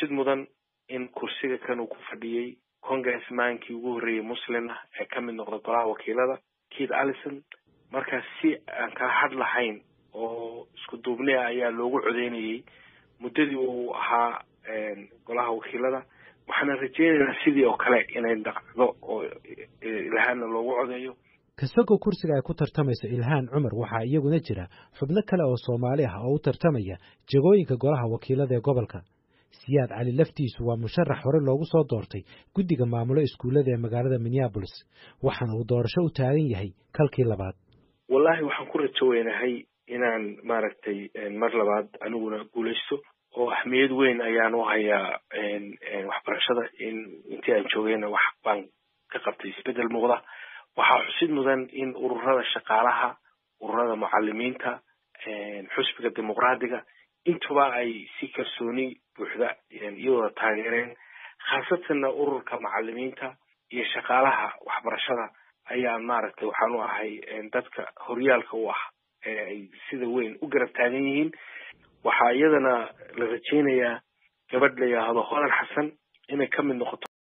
xusid mudan in kursiga kan uu ku fadhiyey congressmankii ugu horreeyey muslim ah ee ka mid noqda golaha wakiilada keith allison markaas si aan kaa had lahayn oo isku duubni ah ayaa loogu codeynayey muddadii uu ahaa golaha wakiilada waxaana rajeynaynaa sidii oo kale inay dhacdo oo ilhaanna loogu codeeyo kasagoo kursiga ay ku tartamayso ilhaan cumar waxaa iyaguna jira xubno kale oo soomaali ah oo u tartamaya jegooyinka golaha wakiilada ee gobolka siyaad cali laftiisu waa musharax hore loogu soo doortay guddiga maamulo iskuullada ee magaalada minneabolis waxaana uu doorasho u taagan yahay kalkii labaad wallaahi waxaan ku rajo weynahay inaan maaragtay mar labaad aniguna guulaysto oo ahmiyad weyn ayaan u hayaa waxbarashada in intii aan joogayna wax baan ka qabtay isbeddel muuqda waxaa xusid mudan in ururada shaqaalaha ururada mucalimiinta xusbiga dimuqraadiga intuba ay si kalsooni buuxda iyadooda taageereen khaasatanna ururka macalimiinta iyo shaqaalaha waxbarashada ayaan maaragtay waxaan u ahay dadka horyaalka u ah ee ay sida weyn u garab taagan yihiin waxaa iyadana la rajeynayaa gabadh la yidhaahdo hodan xasan inay ka mid noqoto